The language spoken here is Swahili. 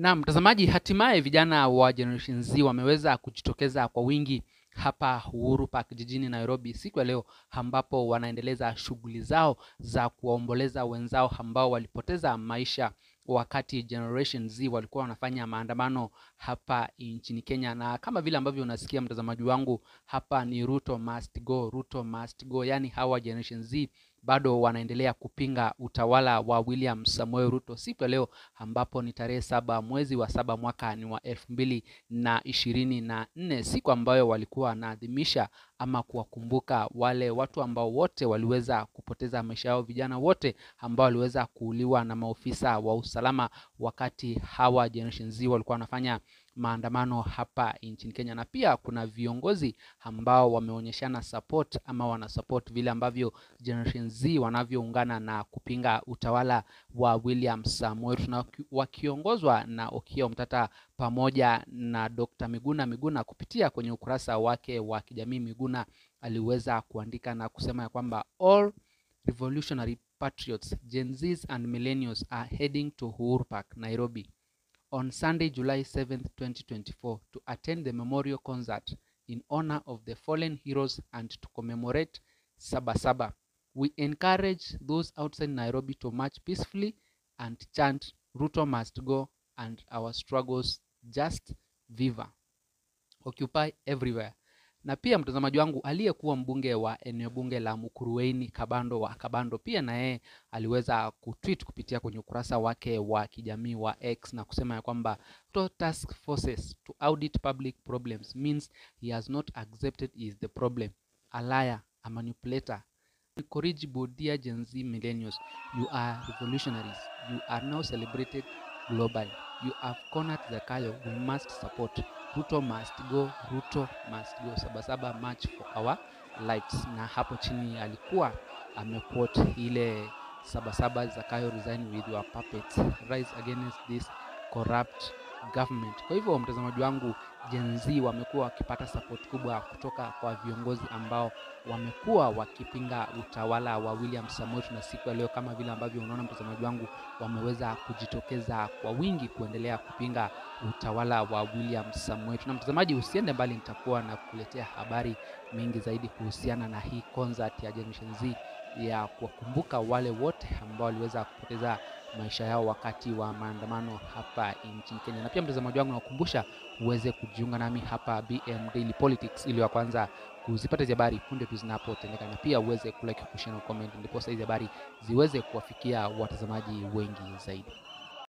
Na mtazamaji, hatimaye vijana wa Generation Z wameweza kujitokeza kwa wingi hapa Uhuru Park jijini Nairobi siku ya leo, ambapo wanaendeleza shughuli zao za kuwaomboleza wenzao ambao walipoteza maisha wakati Generation Z walikuwa wanafanya maandamano hapa nchini Kenya. Na kama vile ambavyo unasikia mtazamaji wangu, hapa ni Ruto must go, Ruto must go. Yaani hawa Generation Z bado wanaendelea kupinga utawala wa William Samoei Ruto siku ya leo ambapo ni tarehe saba mwezi wa saba mwaka ni wa elfu mbili na ishirini na nne siku ambayo walikuwa wanaadhimisha ama kuwakumbuka wale watu ambao wote waliweza kupoteza maisha yao, vijana wote ambao waliweza kuuliwa na maofisa wa usalama wakati hawa Generation Z walikuwa wanafanya maandamano hapa nchini Kenya. Na pia kuna viongozi ambao wameonyeshana support ama wana support vile ambavyo Generation Z wanavyoungana na kupinga utawala wa William Samoei Ruto na wakiongozwa na Okiya Omtata pamoja na Dr. Miguna Miguna. Kupitia kwenye ukurasa wake wa kijamii, Miguna aliweza kuandika na kusema ya kwamba all revolutionary patriots Gen Zs and millennials are heading to Uhuru Park, Nairobi on Sunday, July 7th, 2024 to attend the memorial concert in honor of the fallen heroes and to commemorate Sabasaba. We encourage those outside Nairobi to march peacefully and chant Ruto must go and our struggles just viva. Occupy everywhere. Na pia mtazamaji wangu aliyekuwa mbunge wa eneo bunge la Mukurweini Kabando wa Kabando pia na yeye aliweza kutweet kupitia kwenye ukurasa wake wa kijamii wa X na kusema ya kwamba to task forces to audit public problems means he has not accepted he is the problem a liar a manipulator incorrigible dear Gen Z millennials you are revolutionaries you are now celebrated globally you have cornered Zakayo we must support Ruto must go, Ruto must go. Sabasaba march for our lives. Na hapo chini alikuwa amequote ile Sabasaba Zakayo resign with your puppets rise against this corrupt government. Kwa hivyo mtazamaji wangu, Gen Z wamekuwa wakipata support kubwa kutoka kwa viongozi ambao wamekuwa wakipinga utawala wa William Samoei na siku ya leo, kama vile ambavyo unaona mtazamaji wangu, wameweza kujitokeza kwa wingi kuendelea kupinga utawala wa William Samoei. Na mtazamaji, usiende mbali, nitakuwa na kukuletea habari mingi zaidi kuhusiana na hii concert ya Generation Z ya kuwakumbuka wale wote ambao waliweza kupoteza maisha yao wakati wa maandamano hapa nchini Kenya. Na pia mtazamaji wangu, nakukumbusha uweze kujiunga nami hapa BM Daily Politics ili wa kwanza kuzipata hizi habari punde tu zinapotendeka, na pia uweze kulike, kushare na comment, ndipo hizi habari ziweze kuwafikia watazamaji wengi zaidi.